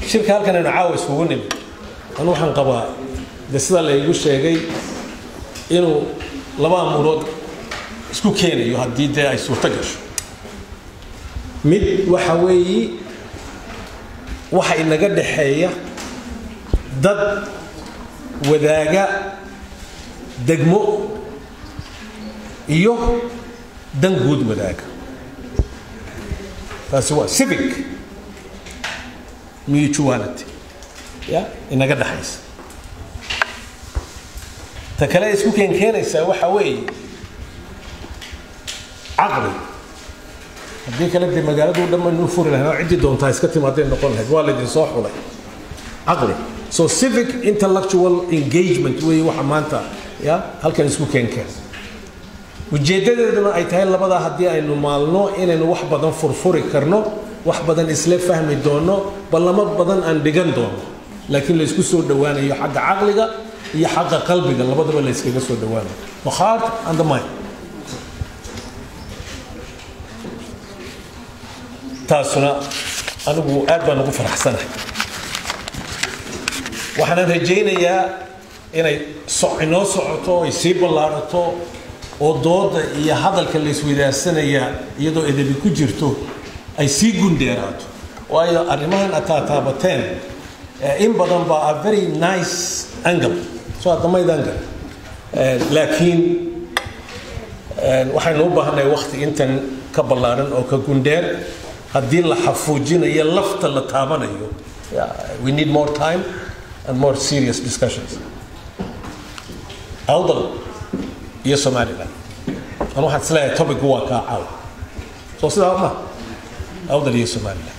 shirka halkan aynu caawa isugu nimi anu waxaan qabaa de sida la igu sheegay inuu laba amuurood isku keenayo haddii dee ay suurto gasho mid waxa weeyi waxa inaga dhexeeya dad wadaaga degmo iyo dan guud wadaaga taasi waa civic mutuality ya inaga dhexaysa ta kale isku keen keenaysaa waxa weeye caqli haddii kale dee magaaladu dhan baynu furi lahayn oo ciddii doontaa iska timaaday noqon lahayd waa laydin soo xulay caqli so civic intellectual engagement weeye waxa maanta ya halkan isku keen keen ujeeddadeeduna ay tahay labadaa haddii aynu maalno inaynu wax badan furfuri karno wax badan isla fahmi doono ballamo badan aan dhigan doono laakiin la isku soo dhowaanayo xagga caqliga iyo xagga qalbiga labadaba la iskaga soo dhowaanayo the heart and the mind taasuna anigu aad baan ugu faraxsanahay waxaanan rajaynayaa inay inoo socoto ay sii ballaarato oo dooda iyo hadalka la isweydaarsanaya iyadoo edebi ku jirto ay sii gundheeraato waayo arrimahan ataataabateen in badan baa a very nice angle soo adamayd angle laakiin waxaynu u baahannahay wakti intan ka ballaaran oo ka gundheer haddii la xafuujinayo lafta la taabanayo we need more time and more serious discussions awdal iyo somaliland an waxaan isleeyahay topic waa kaa caawa soo sidaa ma awdal iyo somaliland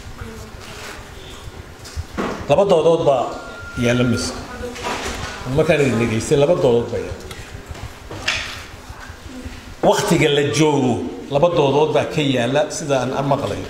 laba doodood baa yaalla miska markaan idin dhegaystay laba doodood baa yaalla waktiga la joogo laba doodood baa ka yaalla sida aan maqlayo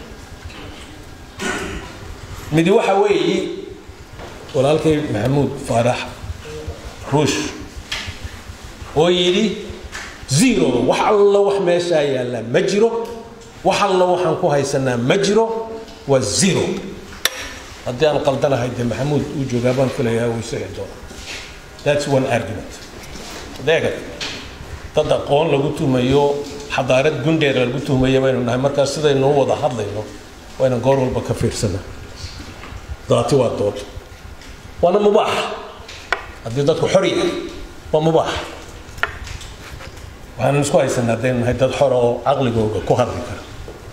midi waxa weeye walaalkay maxamuud faarax ruush oo yidhi zero wax alla wax meeshaa yaallaa ma jiro wax alla waxaan ku haysanaa ma jiro waa zero haddii aan qaldanahay dee maxamuud uu joogaa baan filayaa uu isaga doona that's one argument adeega dad aqoon lagu tumayo xadaarad gundheer lagu tuhmaya baynu nahay markaas sidaynu u wada hadlayno wayna goor walba ka fiirsana daati waa dood waana mubaax haddii dadku xor yahay waa mubaax waxaanu isku haysanaa haddaynu nahay dad xor oo caqligooga ku hadli kara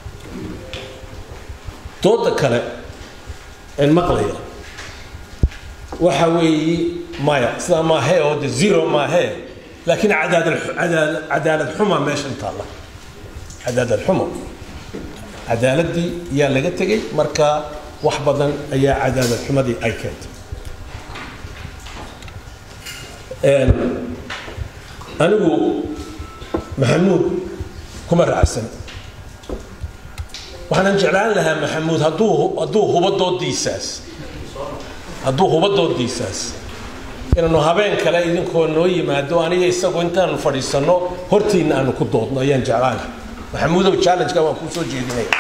dooda kale een maqlaya waxa weeye maya sidaa maahee oo de zero maahee laakiin cadaadad cadaalad xuma meeshan taalla cadaalad xumo cadaaladii yaa laga tegey marka wax badan ayaa cadaalad xumadii ay keentay anigu maxamuud kuma raacsan waxaanan jeclaan lahaa maxamuud hadduu hadduu hubo doodiisaas hadduu hubo doodiisaas inaanu habeen kale idinkoo noo yimaado aniga isagu intaanu fadhiisanno hortiinna aanu ku doodno ayaan jeclaan maxamuudow challenge-ka waan kuu soo jeedinaya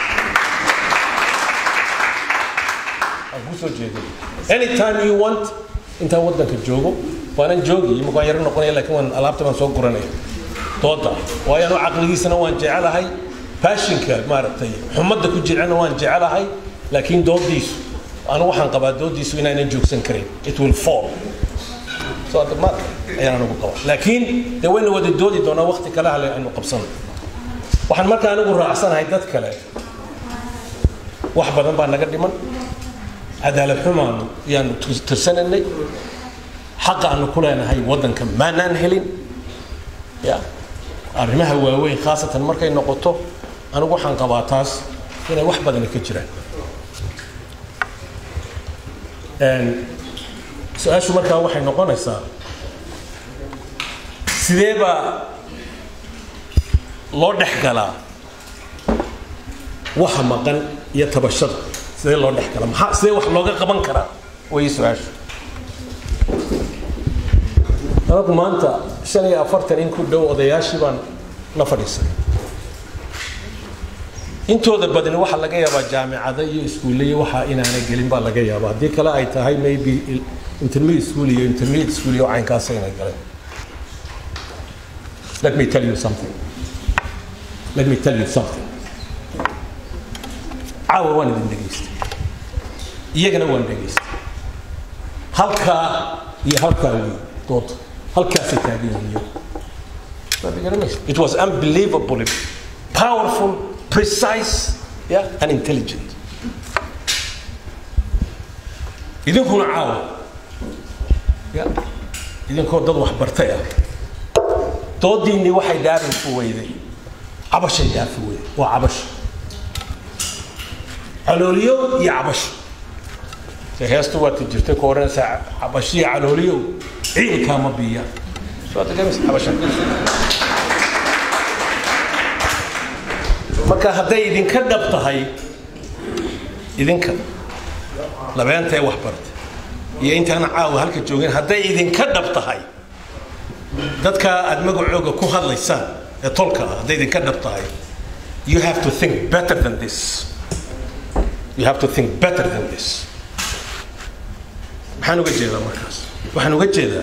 waan kuu soo jeedinaya anytime you want intaan waddanka joogo waanan joogi imika waan yaro noqonaya laakiin waan alaabta baan soo guranaya dooda waayo anu caqligiisana waan jecelahay baashinka maaragtay xumadda ku jircana waan jecelahay laakiin doodiisu anu waxaan qabaa doodiisu inaynan joogsan karin it will fall so hadda ma ayaan anigu qabaa laakiin dee wayna wada doodi doonaa waqti kale hale aynu qabsano waxaan markaa anigu raacsanahay dad kale wax badan baa naga dhiman cadaalad xumaanu yaanu tirsanaynay xaqa aanu ku leenahay waddanka maanaan helin ya arrimaha waaweyn khaasatan markay noqoto anigu waxaan qabaa taas inay wax badani ka jiraan su-aashu markaa waxay noqonaysaa sidee baa loo dhex galaa waxa maqan iyo tabashada sidee loo dhex galaa maxaa sidee wax looga qaban karaa way su-aashu anagu maanta shan iyo afartan in ku dhow odayaashii baan la fadhiisanay intooda badani waxaa laga yaabaa jaamicada iyo iskuulle iyo waxaa inaanay gelin baa laga yaabaa haddii kale ay tahay maybe intermediate school iyo intermediate school iyo caynkaas inay galeen let me tell you something let me tell you something caawa waan idin dhegaystay iyagana waan dhegaystay halkaa iyo halkaa wey dooda halkaasay taagan yihiin It was unbelievably powerful, precise, yeah, and intelligent. idinkuna caawa ya idinkoo dad wax bartay ah doodiinni waxay dhaafin ku weyday cabashay dhaafi weyday waa cabasho calooliyo iyo cabasho se heestu waati jirtay ku odhanaysaa cabashiyo calooliyo ciilkaa ma biya cabasha marka hadday idinka dhab tahay idinka labeentae wax barta iyo intaana caawa halka joogeen hadday idinka dhab tahay dadka aad magacooga ku hadlaysaan ee tolka ah hadday idinka dhab tahay you have to think better than this you have to think better than this maxaan uga jeedaa markaas waxaan uga jeedaa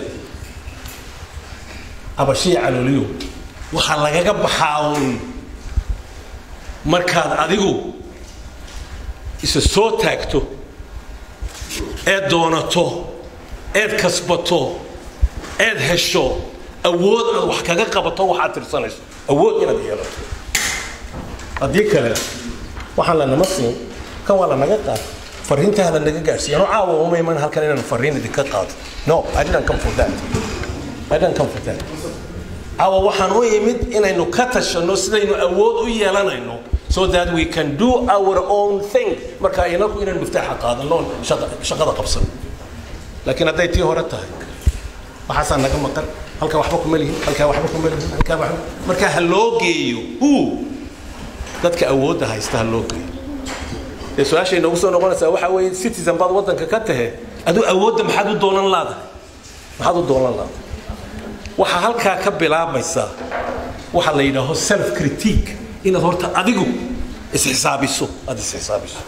abashiya calooliyo waxaa lagaga baxaa uun markaad adigu isa soo taagto eed doonato eed kasbato eed hesho awood aad wax kaga qabato waxaad tirsanayso awood inaad yeelato haddii kale waxaan lanama siin kan waa lanaga qaad fariintaa lanaga gaadhsiiya ano caawa uma iman halkan inaan fariin idinka qaado no i didn't come for that i didn't come for that caawa waxaan u imid inaynu ka tashanno sidaynu awood u yeelanayno so that we can do our own thing marka inaku inaan miftaaxa qaadano shaqada qabsan laakiin hadday tii hore tahay waxaasaa naga maqan halkaa waxba kuma lihin halkaa waxba kuma lihin halkaa waxba marka ha loo geeyo who dadka awoodda haysta ha loo geeyo dee su-aashay noogu soo noqonaysaa waxaa weeye citizen baad waddanka ka tahe aduu awoodda maxaad u doonan laadahay maxaad u doonan laadahay waxaa halkaa ka bilaabaysaa waxaa la yidhaaho self critique inaad horta adigu isxisaabiso aada isxisaabiso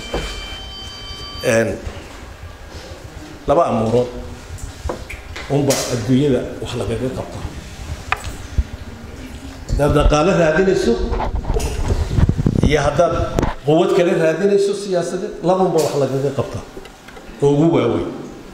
laba amuurood unba adduunyada wax lagaga qabtaa haddaad dhaqaalo raadinayso iyo haddaad quwad kale raadinayso siyaasadeed labanba wax lagaga qabtaa oo ugu waaweyn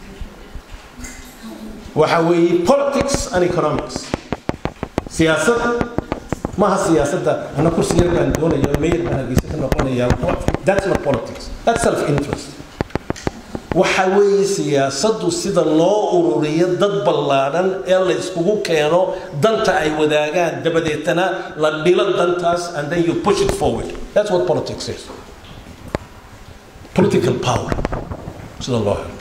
waxa weeye politics and economics siyaasadda maaha siyaasadda ana kursi yar baan doonaya mayor baan hargeysa ka noqonaya that's not politics that's self interest waxa weeye siyaasaddu sida loo ururiyo dad ballaadhan ee la iskugu keeno danta ay wadaagaan dabadeetana la dhilo dantaas and then you push it forward that's what politics is political power sida loo helo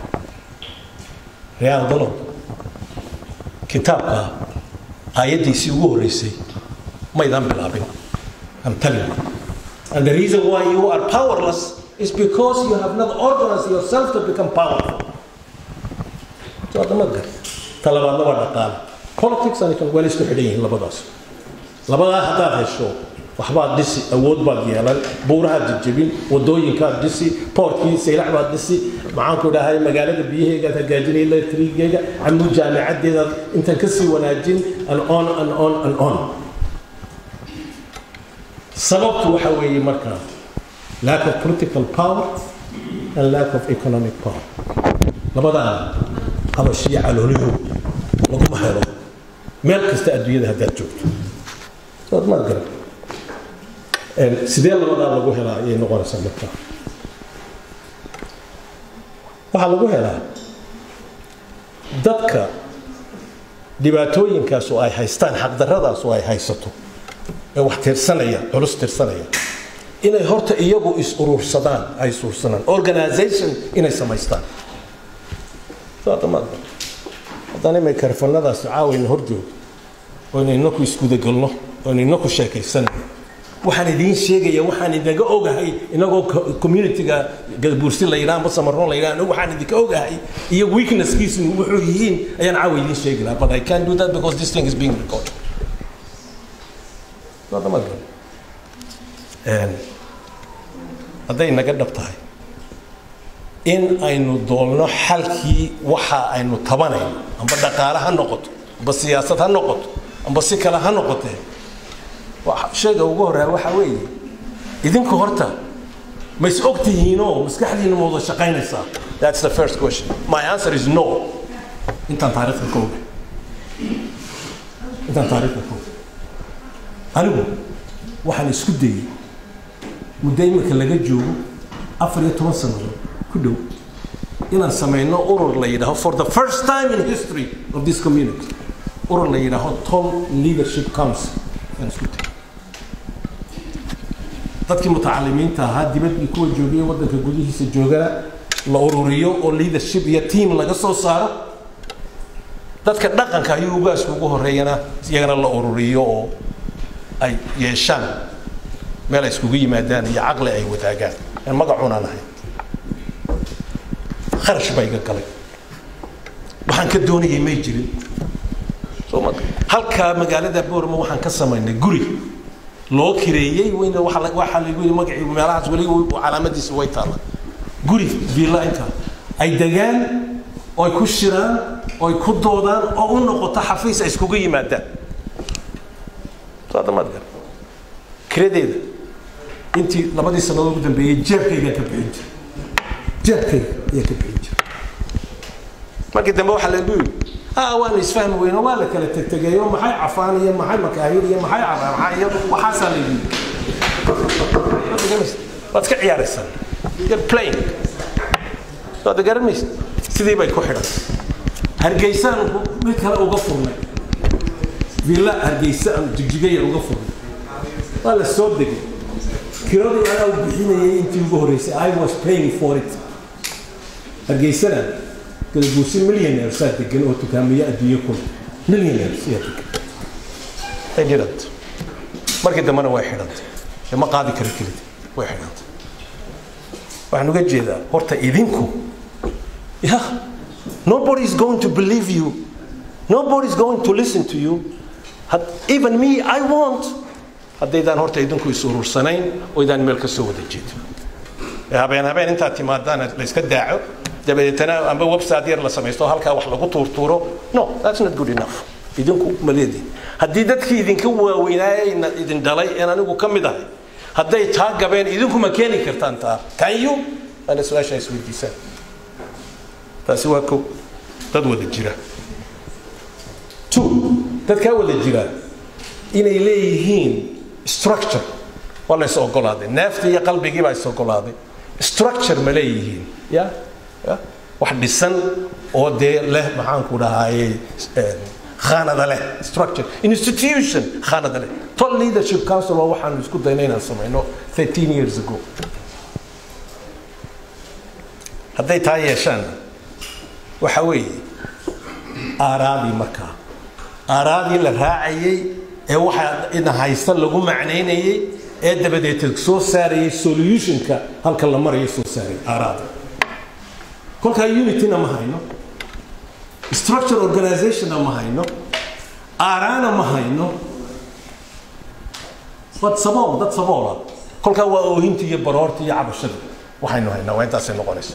real dalo kitaabka aayaddiisii ugu horreysay maydaan bilaabin I'm telling you and the reason why you are powerless is because you have not organized yourself to become powerful. So hadda ma gar talabaadna waa dhaqaale politics and economics waa la isku xidhan yihiin labadaas labadaa haddaad hesho waxbaad dhisi awood baad yeelan buurahaad jejebin wadooyinkaad dhisi boorkii saylac baad dhisi maxaanku idhahay magaalada biyaheegaad hagaajinay electrigeega camuu jaamicadeedaad intan kasii wanaajin and on and on and on sababtu waxa weeye markaa lack of political power and lack of economic power labadaa qabashiyo calooliyo laguma helo meel kasta adduunyada haddaad joogto soad maad garan sidee labadaa lagu helaa ayay noqonaysaa marka waxaa lagu helaa dadka dhibaatooyinkaas oo ay haystaan xaqdarradaas oo ay haysato ee wax tirsanaya culus tirsanaya inay horta iyagu is urursadaan ay is urursadaan organization inay samaystaan haddaan imay karfanadaas caawayna hor joogo oynu inaku isgudagalno oynu inaku sheekaysan waxaan idiin sheegaya waxaan idinga ogahay inagoo communityga gadabuursi la yidhaha ama samaroon la yidhaha waxaan idinka ogahay iyo weaknesskiisu wuxuu yihiin ayaan caawa idiin sheegi lahaa but I can't do that because this thing is being recorded hadday naga dhab tahay in aynu doolno xalkii waxa aynu tabanayno amba dhaqaale ha noqoto amba siyaasad ha noqoto amba si kale ha noqotee shayga ugu horeeya waxaa weeye idinku horta ma is og tihiinoo maskaxdiina ma wada shaqaynaysaa that's the first question my answer is no intaan taariikhda ka oga intaan taariikhda ka oga anigu waxaan isku dayey muddo imika laga joogo afar iyo toban sannadood ku dhow inaan samayno urur la yidhaaho for the first time in history of this community urur la yidhaaho tom leadership council aan isku dayey dadkii mutacalimiinta ahaa dibadii kuwa joogaya waddanka gudihiisa joogana la ururiyo oo leadership iyo team laga soo saaro dadka dhaqanka ayuu ugaasku ugu horeeyana iyagana la ururiyo oo ay yeeshaan meel ay iskugu yimaadaan iyo caqli ay wadaagaan aan magacunaan ahay kharash baa iga galay waxaan ka doonayay may jirin soo ma halkaa magaalada boorma waxaan ka samaynay guri loo kireeyey weyna waxaa lagu yidhi magacii meelahaas weli calaamadiisa way taalla guri viilla inta ay degaan oo ay ku shiraan oo ay ku doodaan oo u noqoto xafiis ay iskugu yimaadaan saadamaad gar kiradeeda intii labadii sannadood ugu dambeeyey jeebkaygaan ka bixin jiray jeebkayga ayaa ka bixin jiray markii dambe waxaa lagu yidhi ah waanu isfahmi weyno waa la kala tegtegeeyo maxay cafaan iyo maxay makaahir iyo maxay caraaxa iyo waxaasaa la yidhi waad iska ciyaaraysaan you're playing waad garan maysa sidii bay ku xidhan hargeysaan mid kale uga furnay villa hargeysa aan jigjigaya uga furnay waa la soo degay kiradii anaa u bixinayay intii ugu horreysay i was paying for it hargeysana gadaguusi millionaires aa degan oo dukaamiyo adduunyo kun millionaires ayaa degan ay dhiranta markii dambena way xidhantay ee ma qaadi kara kelid way xidhantay waxaan uga jeedaa horta idinku ya nobody is going to believe you nobody is going to listen to you Had, even me i want haddaydaan horta idinku is urursanayn oo idaan meel ka soo wada jeedin habeen habeen intaad timaadaan la iska daaco dabadeetana amba website yar la samaysto halkaa wax lagu tuurtuuro no that's not good enough idinku maleedin haddii dadkii idinka waaweynaayeyna idin dhalay een anigu ka mid ahay hadday taa gabeen idinku ma keeni kartaan taa can you ana su-aasha isweydiisaan taasi waa ko dad wada jira two dadkaa wada jira inay leeyihiin structure waa la is ogolaaday neefta iyo qalbigii baa is ogolaaday structure ma leeyihiin ya ya wax dhisan oo dee leh maxaanku dhahaaye khaanada leh structure institution khaanada leh tol leadership council waa waxaanu isku dayna inaan samayno 13 years ago hadday taa yeeshaan waxa weeye aaraadii markaa aaraadii la raacayey ee waxaa ina haysta lagu macnaynayey ee dabadeed soo saarayay solutionka halka la marayo soo saarayay aaraada kolkaa unityna ma hayno structure organizationna ma hayno aaraana ma hayno wad sabool dad saboola kolkaa waa oohinta iyo baroorta iyo cabashada waxaynu haynaa waa intaasay noqonaysa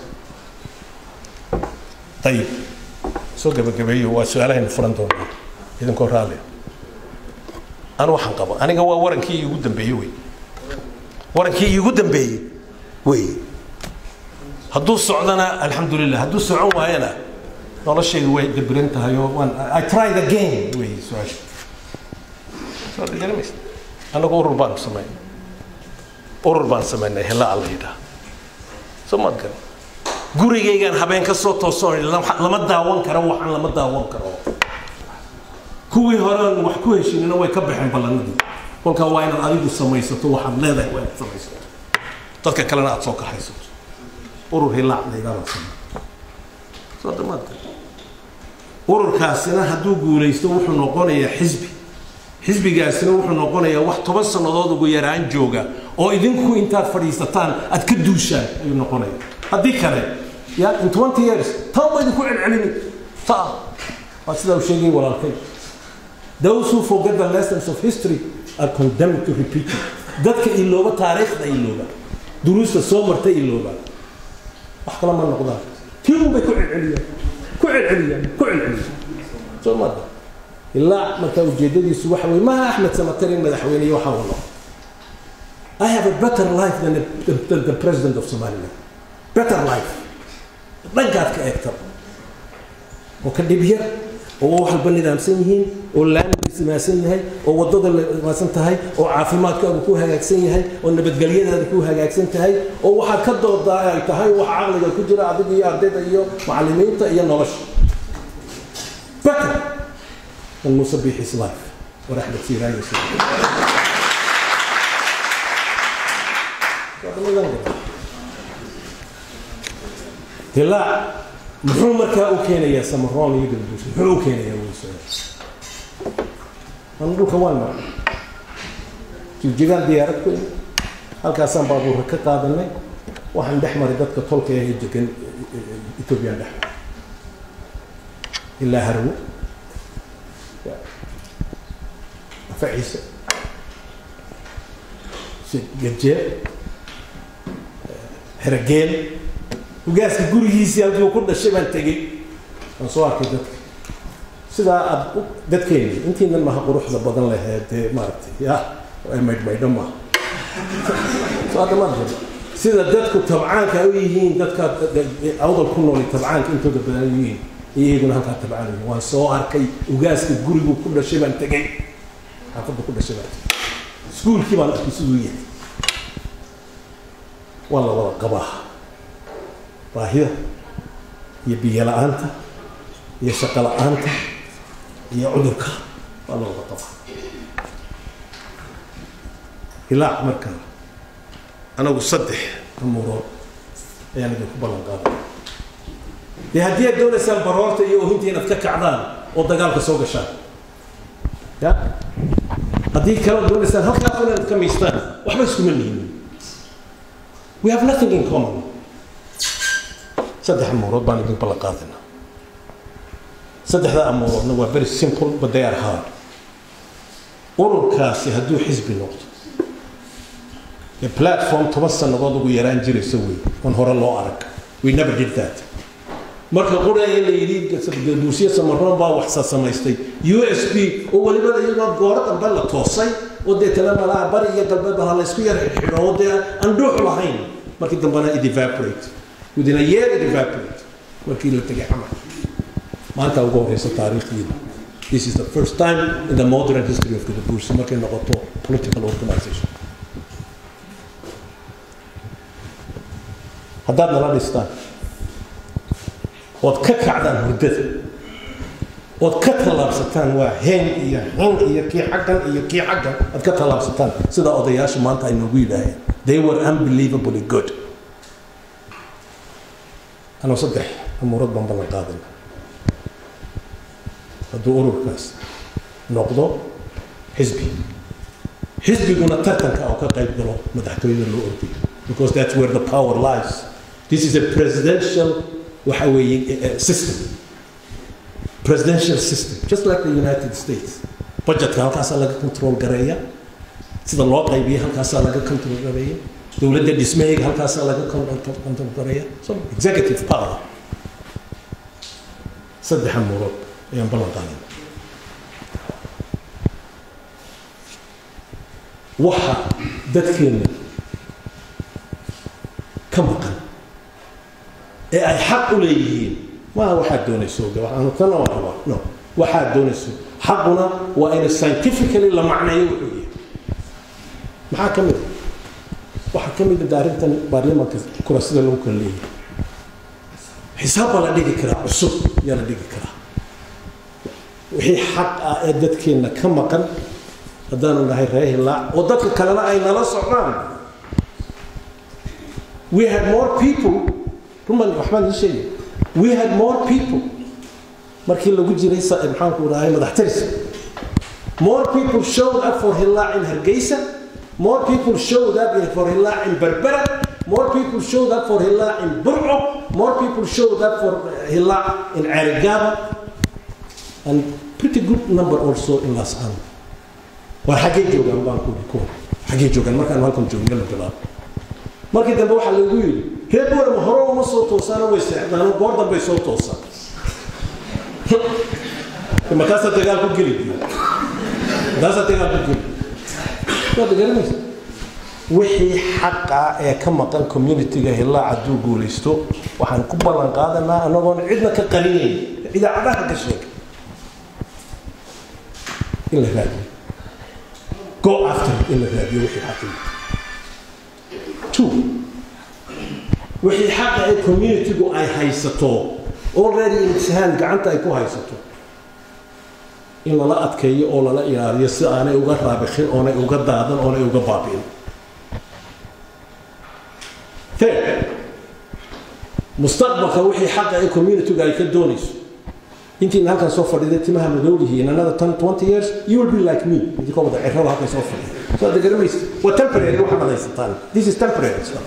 ayib soo gabagabeeyo waa su-aalahaynu furan doonaa idinkoo raalli anu waxaan qabo aniga waa warankii iigu dambeeyey wey warankii iigu dambeeyey wey hadduu socdana alxamdulilah hadduu socon waayana noloshaydu way dabiran tahay oo waan i tried again wey su-aasha soo garamaysa annagu urur baanu samaynay urur baan samaynay hela alla yidhaha soo maad garan gurigaygaan habeen ka soo toosoo lama daawan karo waxaan lama daawan karo kuwii horean wax ku heshinina way ka baxeen ballanadii kolkaa waa inaad adigu samaysato waxaad leedahay waa inaad samaysato dadka kalena aad soo kaxaysato urur hilaac laydhaabaa samay soo damaadka ururkaasina hadduu guulaysto wuxuu noqonayaa xisbi xisbigaasina wuxuu noqonayaa wax toban sannadood ugu yaraan jooga oo idinku intaad fadhiisataan aad ka duushaan ayuu noqonaya haddii kale ya in 20 years taa ma idinku celcelini taa waa sidaa uu sheegay walaalkay those who forget the lessons of history are condemned to repeat it dadka ilooba taariikhda ilooba duruusta soo marta ilooba wax kala ma noqdaan tii unbay ku celceliyaan ku celceliyaan ku celceliyaan soo marka ilaa marka ujeedadiisu waxa weye maaha axmed samatarin madaxweyne waxa uu noqo I have a better life than the, the, the president of Somaliland. Better life. dhankaad ka eegtaba oo ka dhib yar oo wax walba nidaamsan yihiin oo laamiga simaasan yahay oo waddada simaasan tahay oo caafimaadkaagu ku hagaagsan yahay oo nabadgelyadaada ku hagaagsan tahay oo waxaad ka doodaa ay tahay wax caqliga ku jira adiga iyo ardayda iyo macallimiinta iyo nolosha better than Musa Bihi's life ورحمة سيراي ilaa muxuu markaa u keenayaa samaroon iyo galbuus muxuu u keenayaa weyso anu dhulka waan maray jigjigaan diyaarad ku imi halkaasaan baabuurka ka qaadanay waxaan dhex maray dadka tolka ee degan ethoobiyan dhex ilaa harwo afa ciise gajeel herageel hogaaska gurigiisii halkii uu ku dhashay baan tegey waan soo arkay dadka sidaa aad dadkeeni intiinan maha quruxda badan lehee dee maaragtay ya maydhmaydho maaha soo hadda maad jiro sida dadku tabcaanka u yihiin dadka awdal ku nooli tabcaanka intooda badan u yihiin iyaguna halkaa tabcaan yihiin waan soo arkay hogaaska gurigu ku dhashay baan tegey xaafadda ku dhashay baan tegey iskuulkii baan arkay siduu yahay waa la wada qabaa baahida iyo biyo la-aanta iyo shaqo la-aanta iyo cudurka waa la wada qabaa ilaa marka anagu saddex amuurood ayaan idinku ballan qaaday dee haddii aad doonaysaan baroorta iyo ohinta inaad ka kacdaan oo dagaalka soo gashaan ya haddii kale doonaysaan halkaas inaad ka miistaan waxba iskuma nihin we have nothing in common saddex amuurood baan idin ballan qaadayna saddexda amuuroodna waa very simple but they are hard ururkaasi hadduu xisbi noqdo ee platform toban sannadood ugu yaraan jirayso wey on hore loo arag we never did that marka quraya la yidhi buusiya samaroon baa waxsa samaystay u s b oo weliba iyagoo gooro dambe la toosay oo dee tala malaha bari iyo galbeed baa laysku yar xidho oo dee aan dhuux lahayn markii dambena it evaporate within a year it evaporate markii la tegay camal maanta ugu horeysa taariikhdiina this is the first time in the modern history of the Bursi markay noqoto political organization haddaad nala dhistaan ood ka kacdaan hurdada ood ka tallaabsataan waa heen iyo hin iyo kii xaggan iyo kii xaggan aad ka tallaabsataan sida odayaasha maanta ay noogu yidhaaheen they were unbelievably good anoo saddex amuurad baan ballan qaadana hadduu ururkaas noqdo xisbi xisbiguna tartanka oo ka qayb galo madaxtooyada loo ordayo because that's where the power lies this is a presidential waxa weeye system presidential system just like the united states budgetka halkaasaa laga control gareeya sida loo qaybiya halkaasaa laga control gareeya dowladda dhismahayga halkaasaa laga control gareeya so executive power saddex amuurood ayaan ballan qaadayna waxa dadkeenna ka maqan ee ay xaq u leeyihiin maaha waxaad doonayso waxaanu tana waa rabaa no waxaad doonayso xaquna waa in scientifically la macneeyo wuxuu yahay maxaa ka mid a waxaa ka mid a arrintan baarlamaanka kurasida lagu kala leeyahay xisaab baa la dhigi karaa cusub yaa la dhigi karaa wixii xaq ah ee dadkeenna ka maqan haddaanu nahay ree hilaac oo dadka kalena ay nala socdaan we had more people ruman waxbaan ii sheegay we had more people markii lagu jiray maxaanku dhahay madaxtiris more people showed up for hilaac in hargeysa more people showed up for hilaac in berbera more people showed up for hilaac in burco more people showed up for hilaac in cerigaba and pretty good number also in las angeles war xaggee joogaan baan ku kuwa xaggee joogaan markaan halkan joogna la bilaabo markii dambe waxaa lagu yidhi reer boorama hore uma soo toosaano way seexdaano goor dambay soo toosaan markaasaa dagaal ku geli markaasaa dagaal ku geli waad garanaysa wixii xaqa ee ka maqan communitiga hilaa hadduu guulaysto waxaan ku ballan qaadanaa anagoon cidna ka qarinayn idaacadaha ka sheega in la raadiyo go after in la raadiyo wixii xaqii two wixii xaqa ee communitigu ay haysato already imtixaan gacanta ay ku haysato in lala adkeeyo oo lala ilaaliyo si aanay uga raabixin oonay uga daadan oonay uga baabi'in third mustaqbalka wixii xaqa ee communityga ay ka doonayso intiina halkan soo fadhiday timaha madowlihi in another 10 20 years you will be like me idinkoo wada cirrada halkan soo fadhiya so aad garamaysa waa temporary waxaad haysataan this is temporary stuff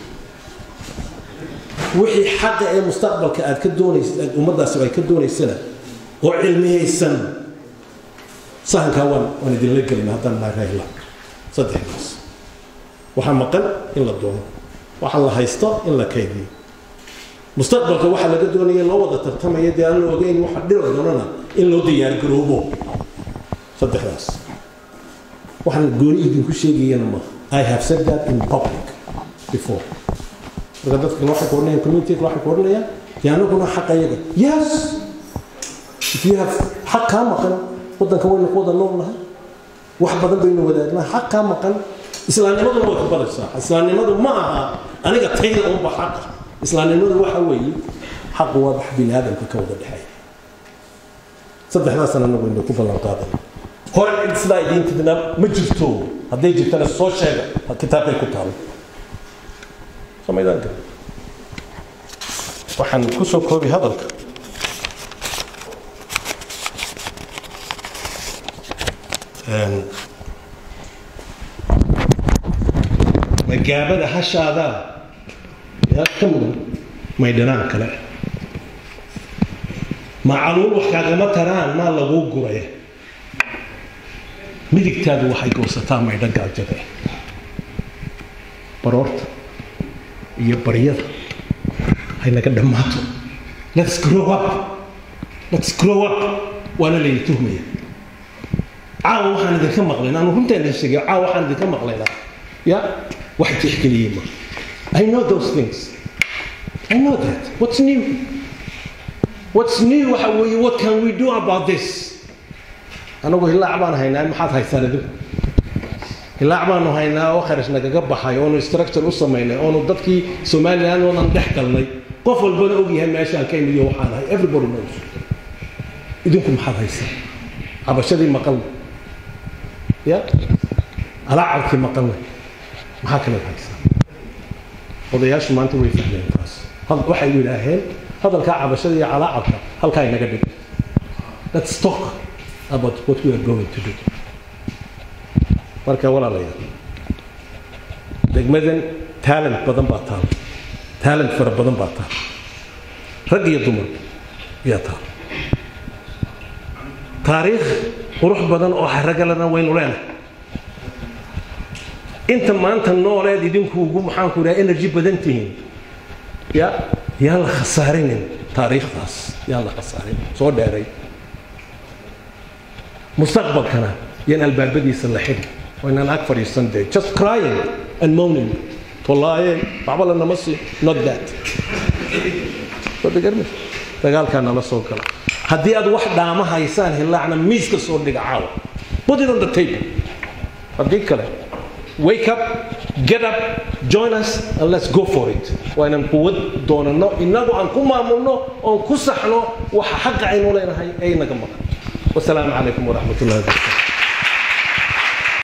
wixii xaqa ee mustaqbalka aad ka doonaysa ummaddaasi ay ka doonaysana oo cilmiyeysan sahankaa waan waan idinla gelina haddaan nahay rahla saddexdaas waxaa maqan in la doono waxaa la haysto in la kaydiyo mustaqbalka waxaa laga doonaya loo wada tartamaya dee aan la ogeyn waxa dhiri doonana in loo diyaargaroobo saddexdaas waxaan gooni idinku sheegayana ma i have said that in public before marka dadka waxay ku odhanayaan community waxay ku odhanayaan dee anaguna xaqa iyaga yes if you have xaq kaa maqan waddanka waynu ku wada nool nahay wax badan baynu wadaagnaa xaq kaa maqan islaamnimaduna way ku badaysaa islaamnimadu ma aha aniga tayda unba xaqa islaamnimadu waxa weeye xaqu waa wax bini aadamka ka wada dhexeeya saddexdaasana anagu inu ku ballan qaadan hore cid sidaa idiin tidna ma jirto hadday jirtana soo sheega kitaabkay ku taalo samaydaanka waxaan kusoo koobi hadalka magaabada hashaadaa yaa ka mudan maydhanaan kale macaluul wax kaagama taraan maa laguu guraya midigtaadu waxay goosataa maydho gaajada baroorta iyo baryada hay naga dhammaato let's grow up let's grow up waana layna tuhmaya caawa waxaan idinka maqlaynaa anu runtaan idin sheegay caawa waxaan idinka maqlaynaa ya wax tixgeliyey ma I know those things I know that what's new what's new waxa weeye what can we do about this anagu hilaac baan haynaa maxaad haysaan idinku hilaac baanu haynaa oo kharash nagaga baxay oonu structure u samaynay oonu dadkii somaliland oonan dhex galnay qof walbana ogyahay meeshaan ka imid iyo waxaan ahay everybody knows idinku maxaad haysaan cabashadii maqalna ya alaacabkii maqalna maxaa kale haysaa odayaashu maanta way fahmeen taas waxay yidhaaheen hadalkaa cabashada iyo calaacabka halkaa inaga dhig let's talk about what we are going to do marka walaalayaal degmadan talent badan baa taal talent fara badan baa taal rag iyo dumar ayaa taal taariikh qurux badan oo haragalana waynu leenahay inta maanta nooleed idinku ugu maxaanku idhaha energy badan tihiin ya yaan la khasaarinin taariikhdaas yaan la khasaarin soo dheeray mustaqbalkana yaan albaabadiisa la xidhi waynaan ag fadhiisan dee just crying and moaning tolaaye waxba lanama sii not that dagaalkaa nala soo gala haddii aad wax dhaama haysaan hilaacna miiska soo dhiga caawa put it on the table haddii kale wake up get up join us and let's go for it waa inaan quwad doonano inagu aan ku maamulno oon ku saxno waxa xaqa aynu leenahay ee inaga maqan wasalaamu calaykum waraxmat ullahi wabarakatu